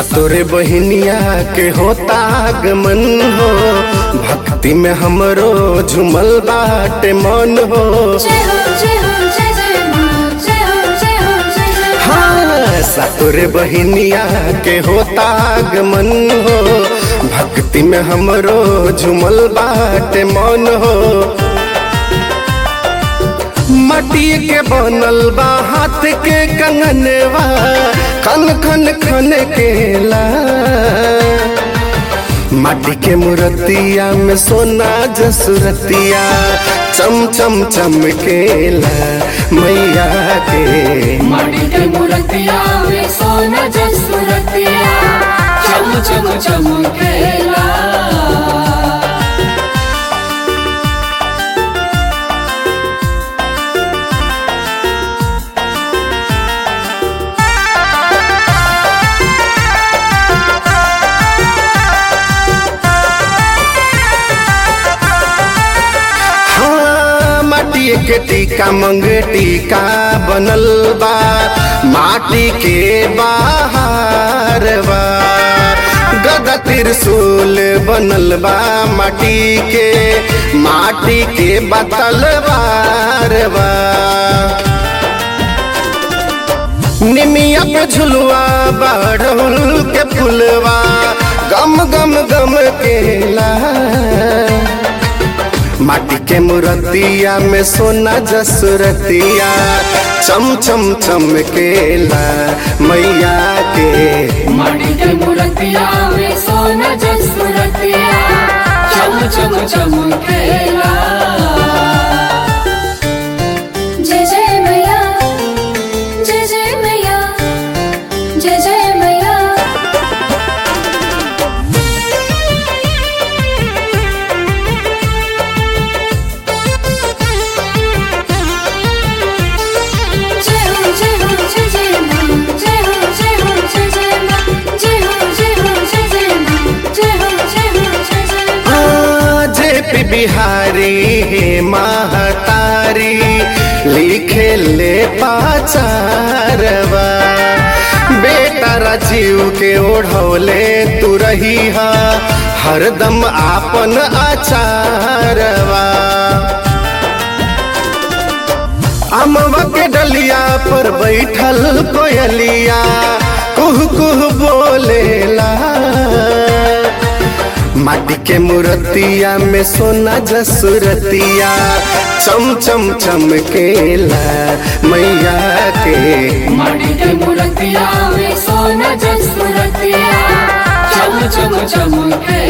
सातोरे बहिनिया के होता आगमन हो भक्ति में हमरो झुमल बाटे मन हो जय हो जय हो जय जय माँ जय हो जय हो जय जय माँ हाँ सातोरे बहिनिया के होता आगमन हो भक्ति में हमरो झुमल बाटे मन हो मटी के बनल बा हाथ के कंगनवा खन खन खन केला माटी के मूर्तिया में सोना जसुरतिया चम चम चमकेला मैया के माटी के मूर्तिया में सोना जसुरतिया चम चम चमकेला हाँ माटी के टीका मंगे टीका बनल बा माटी के बाहर बा गदा त्रिशूल बनल बा माटी के माटी के बतल बार बा निमिया पे झुलवा बाढ़ल के फुलवा गम गम गम केला माटी के मूर्तिया में सोना जसुरतिया चम चम चमकेला मैया के माटी के मूर्तिया में सोना जसुरतिया चम चम चमकेला जय जय मैया जय जय मैया जय जय मैया जय हो जय हो जय जय माँ जय हो जय हो जय जय माँ जय हो जय हो जय जय माँ जय हो जय हो जय जय माँ जे पी बिहारी हे महतारी लिखे ले पाचारवा बेटा राजीव के ओढ़ौले तू रही हा हरदम आपन आचारवा अमवा के डलिया पर बैठल कोयलिया कुह कुह बोलेला माटी के मूर्तिया में सोना जसुरतिया चम चम चमकेला मैया के माटी के मूर्तिया में सोना जसुरतिया चम चम चमके